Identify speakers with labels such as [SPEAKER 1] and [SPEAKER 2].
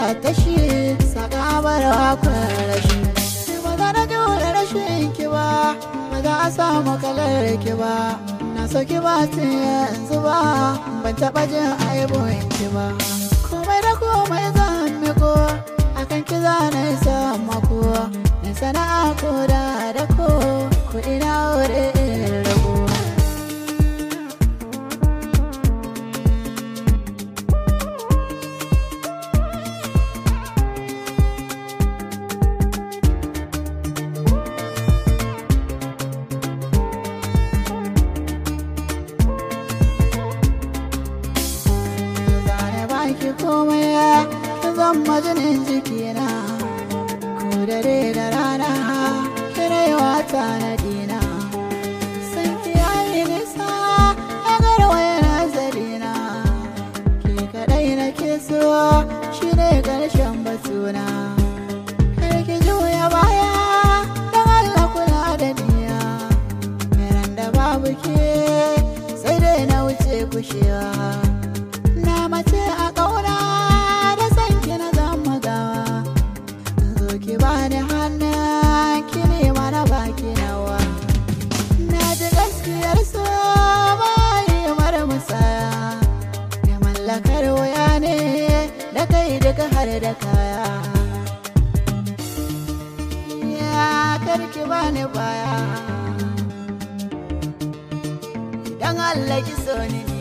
[SPEAKER 1] ta shi saka barwa rashi ba za na jure rashin ki ba ba za a samu kalar ki ba na so ki ba tun yanzu ba ban taɓa jin aibun ki ba komai da komai zan miko akan ki za na yi sammako na sana'a ko da da ko kuɗi na wuri in rago zane baki komai kin zama jinin jikina ko dare da rana kirewa ta na dina san ki yayi nisa a garwaye nazarina ke kadai na ke so shi ne karshen batuna kar ki juya baya don Allah kula da niya Ran da babu ke sai dai na wuce kushewa na mace a ƙauna da san ki na zama gawa zo ki bani hannu ki ne mana baki nawa na ji gaskiyar so bayi mara musaya ya mallakar waya ne da kai duka har da kaya ya karki bani baya idan Allah ki so ni